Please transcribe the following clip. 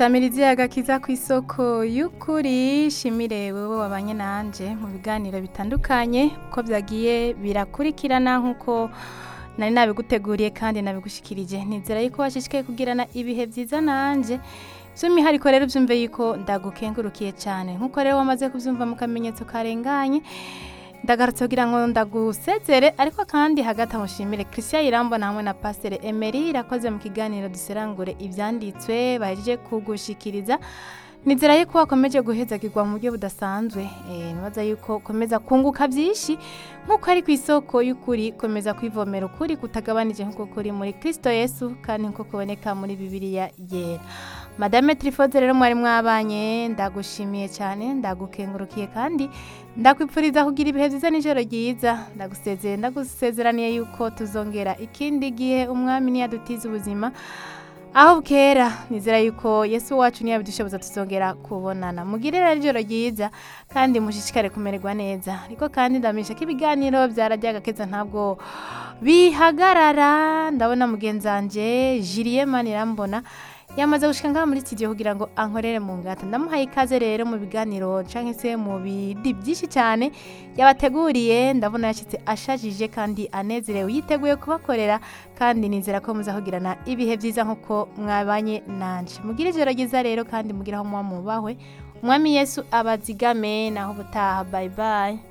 samirizi agakiza ku isoko y'ukuri shimire wewe wabanye nanje mu biganiro bitandukanye uko byagiye birakurikirana nk'uko nari nabiguteguriye kandi nabigushikirije nizera yuko washishikaye kugirana ibihe byiza nanje by'umwihariko rero byumve yuko ndagukengurukiye cyane nk'uko rero wamaze kubyumva mu kamenyetso karenganye ndagarutse kugira ngo ndagusezere ariko kandi hagati aho nshimire christian irambona hamwe na pasiteri emery irakoze mu kiganiro duserangure ibyanditswe bahejeje kugushikiriza nizera yuko wakomeje guhezagirwa mu buryo budasanzwe nibaza yuko ukomeza kunguka byinshi nk'uko ari ku isoko y'ukuri komeza kwivomera ukuri kutagabanije nk'uko kuri muri kirisito yesu kandi nk'uko kuboneka muri bibiliya yera madame tirifoze rero mwari mwabanye ndagushimiye cyane ndagukengurukiye kandi ndakwipfuriza kugira ibihe byiza n'ijoro ryiza ndagusezeye ndagusezeraniye yuko tuzongera ikindi gihe umwami ntiyadutize ubuzima aho bwera nizera yuko yesu wacu niyo bidushoboza tuzongera kubonana mugire rero ijoro ryiza kandi mushishikare kumererwa neza ariko kandi ndamisha ko ibiganiro byarajyaga keza ntabwo bihagarara ndabona mugenzi wanjye jiriye manirambona yamaze gushika ngaha muri studio kugira ngo ankorere mu ngata ndamuhaye ikaze rero mu biganiro canke se mu bindi byinshi cyane yabateguriye ndabona yashitse ashajije kandi anezerewe yiteguye kubakorera kandi nizera ko muza kugirana ibihe byiza nk'uko mwabanye nanje mugire ijoro ryiza rero kandi mugire aho muba mubahwe umwami yesu abazigame naho ubutaha bye bye